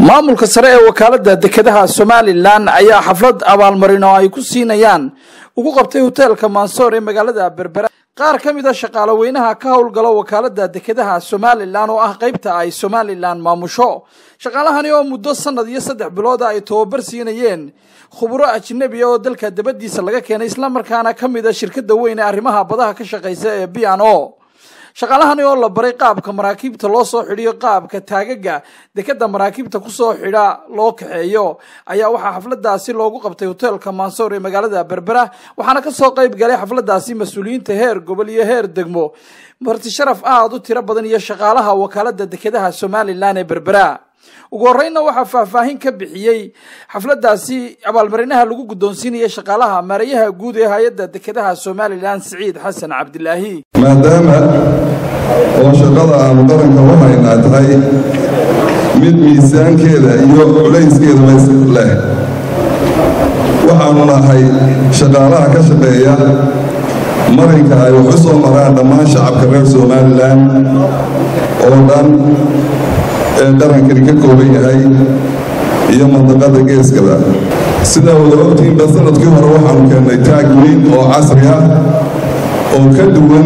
maamulka sare ee wakaalada dekedaha somalilan ayaa xaflad abaalmarin oo ay ku siinayaan ugu qabtay hoteelka mansoor ee magaalada berbera qaar ka mid a shaqaale weynaha ka howlgala wakaalada dekedaha somalilan oo ah qeybta ay somalilan maamusho shaqaalahani oo muddo sanad iyo saddex bilooda ay tababar siinayeen khuburo ajnabi oo dalka dabadiisa laga keenay islamarkaana ka mid a shirkada weyn ee arrimaha badaha ka shaqeysa ee b n o shaqaalahani oo la baray qaabka maraakiibta loo soo xidhiyo qaabka taagaga dekeda maraakiibta kusoo xidha loo kaxeeyo ayaa waxaa xafladaasi loogu qabtay hoteelka mansoor ee magaalada berbera waxaana kasoo qeyb galay xafladaasi mas-uuliyiinta heer gobol iyo heer degmo marti sharaf aada u tiro badan iyo shaqaalaha wakaalada dekedaha somalilan ee berbera ugu horreynna waxaa faahfaahin ka bixiyey xafladaasi abaalmarinaha lagu guddoonsiinaya shaqaalaha maarayaha guud ee hay-adda dekedaha somalilan siciid xasan cabdilaahi maadaama oo shaqada aanu qaranka u haynaa tahay mid miisaankeeda iyo culayskeedaba leh waxaanu nahay shaqaalaha ka shaqeeya marinka ay wax u soo maraan dhammaan shacabka reer somalilan oo dhan ee qarankani ka kooban yahay iyo mandaqada geeskaba sidaa wada ogtiinba sanadkii hore waxaanu keennay taag weyn oo casri ah oo ka duwan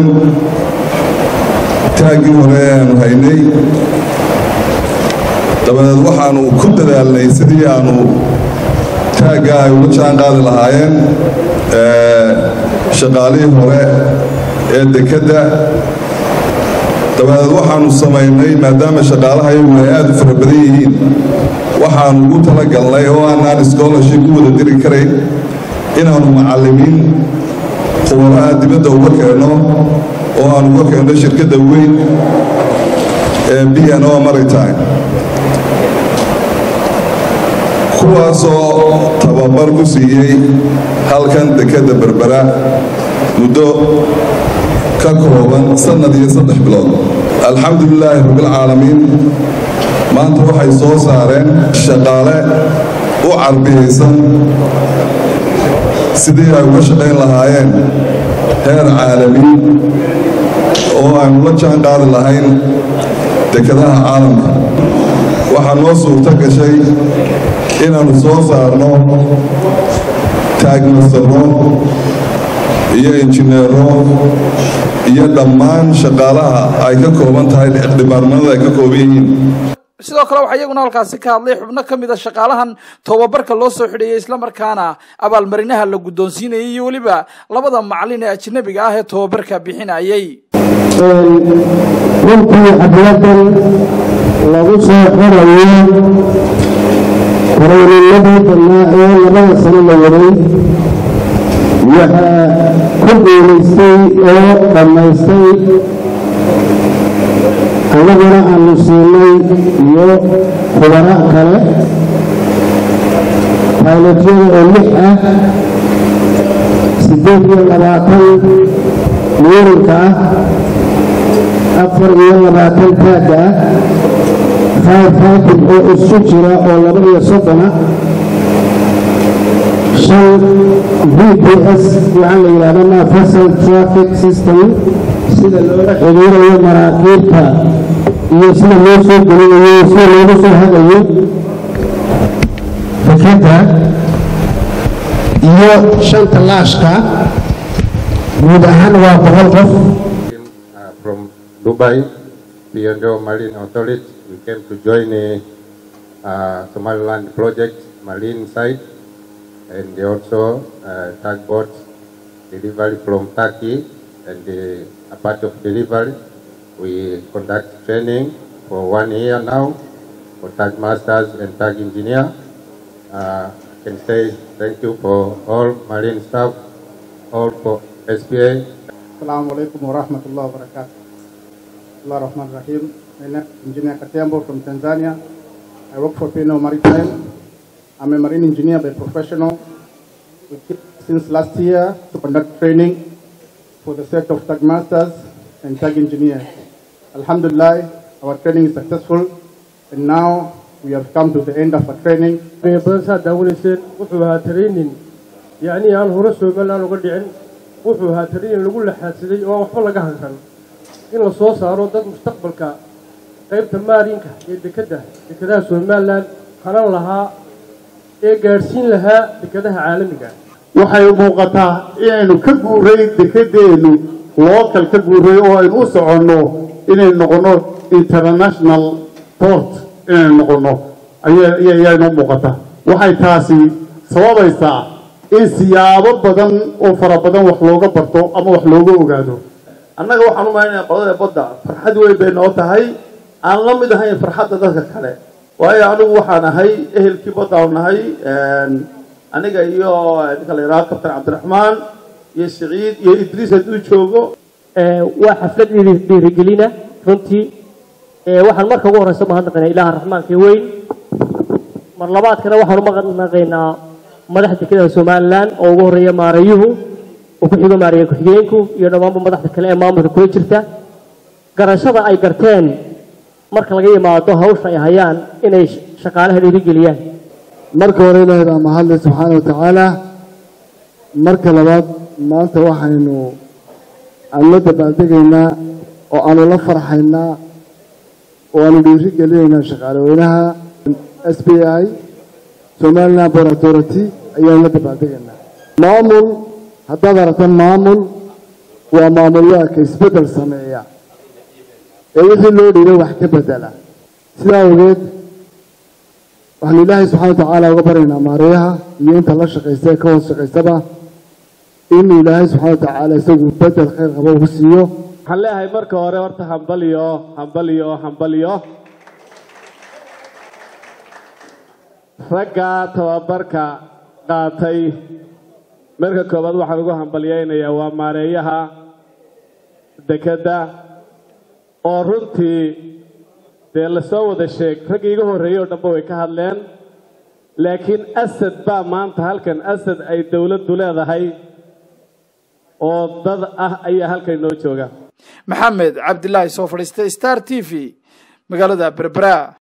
taaggii hore ee aanu haynay dabadeed waxaanu ku dadaalnay sidii aanu taagga ay ula jaan qaadi lahaayeen shaqaalihii hore ee dekedda dabadeed waxaanu samaynay maadaama shaqaalaha iyagu ay aada u fara badan yihiin waxaanu ugu talagalnay oo aanaan scholarship u wada diri karayn inaanu macallimiin khubaraha dibadda uga keenno oo aan uga keenno shirkadda weyn ee b n o maritime kuwaasoo tababar ku siiyey halkan dekedda berbera muddo ka kooban sannad iyo saddex bilood alxamdulilaahi rabbilcaalamiin maanta waxay soo saareen shaqaale u carbiyaysan sidii ay uga shaqayn lahaayeen heer caalami oo aynu la jaan qaadi lahayn dekedaha caalamka waxaa noo suurto gashay inaannu soo saarno taagmasaro iyo injineero iyo dhammaan shaqaalaha ay ka kooban tahay dhibaarmanada ay ka kooban yihiin sidoo kale waxaa iyaguna halkaasi ka hadlay xubno ka mid a shaqaalahan tababarka loo soo xidheeyey islamarkaana abaalmarinaha la guddoonsiinayay iyo weliba labada macalin ee ajnabiga ah ee tababarka bixinayay runtii xafladan lagu soo xirayo koreynimadii dannaa ee labada sano la waday waxaa ku guulaystay oo dhammaystay annaguna aanu siinay iyo khubaro kale baylotyada oo lix ah siddeed iyo labaatan muurinka ah afar iyo labaatan taagga ah five fighting oo isu jira oo laba iyo soddona shan v p s waxaa la yidhahda nafasal traffic system sida loola xiriirayo maraakiibta iyo sida loo soo gelinayo sida loogu soo hagayo fikradda iyo shanta laashka guud ahaan waa boqol qof from Dubai, P&O Marine Authority, we came to join a uh, Somaliland project, marine side, and also uh, tugboat delivery from Turkey, and uh, a part of delivery, we conduct training for one year now for tug masters and tug engineer. Uh, I can say thank you for all marine staff, all for SPA, السلام عليكم ورحمة الله وبركاته. الله الرحمن الرحيم. My name is Engineer Katembo from Tanzania. I work for Pino Maritime. I'm a marine engineer by professional. We keep since last year to conduct training for the set of tug masters and tug engineers. Alhamdulillah, our training is successful and now we have come to the end of our training. badansaa daawanayseen wuxuu ahaa training yacni aan hore somaliland uga dhicin wuxuu ahaa training lagu laxaadsaday oo waxba laga hankan in la soo saaro dad mustaqbalka qaybta maarinka ee dekedda dekedaha somaliland hanan lahaa ee gaadhsiin lahaa dekedaha caalamiga waxay muuqataa inaynu ka guuray dekedeennu local ka guuray oo aynu u soconno inaynu noqonno international port inaynu noqonno ayaynoo muuqata waxay taasi sababaysaa in siyaabo badan oo fara badan wax looga barto ama wax looga ogaado annaga waxaan u malaynayaa qodada badda farxad weyn bay noo tahay aan la mid ahayn farxadda dadka kale waayo anigu waxaan ahay ehelkii badda aan nahay aniga iyo ninka la yidhaha kabtan cabdiraxmaan iyo siciid iyo idriis hadduu joogo waa xaflad dhiirigelina runtii waxaan marka ugu horeysa mahadnaqaynaa ilaaha raxmaanka weyn mar labaadkana waxaan u mahadnaqaynaa madaxda dekedaha somalilan oo ugu horeeya maarayuhu oo ku xigo maaraya ku-xigeenku iyo dhammaanba madaxda kale ee maamulka kula jirta garashada ay garteen marka laga yimaado hawsha ay hayaan inay shaqaalaha dhiirigeliyaan marka hore ilaahay baa mahadle subxaana wa tacaala marka labaad maanta waxaynu aanu la dabaaldegaynaa oo aanu la farxaynaa oo aanu dhiiri gelinaynaa shaqaaleweynaha s b i somaliland port authority ayaanu la dabaaldegaynaa maamul haddaad aragto maamul waa maamulwaaka isbeddel sameeya ee wixii loo dhiibay wax ka bedela sidaa awgeed waxaanu ilaahay subxana wa tacaala uga baryaynaa maareeyaha iyo inta la shaqaysta ee ka hoos shaqaystaba inuu ilaahay subxana wa tacaala isagu bedel khayr qabo ugu siiyo waxaan leeyahay marka hore horta hambaliyo hambaliyo hambaliyo ragga tababarka qaatay marka koowaad waxaan ugu hambalyaynayaa waa maareeyaha dekedda oo runtii dee lasoo wada sheeg raggii iga horreeyey oo dhanba way ka hadleen laakiin asad baa maanta halkan asad ay dowladdu leedahay oo dad ah ayaa halkan inoo jooga maxamed cabdilaahi soo fadhiistay star t v magaalada berbera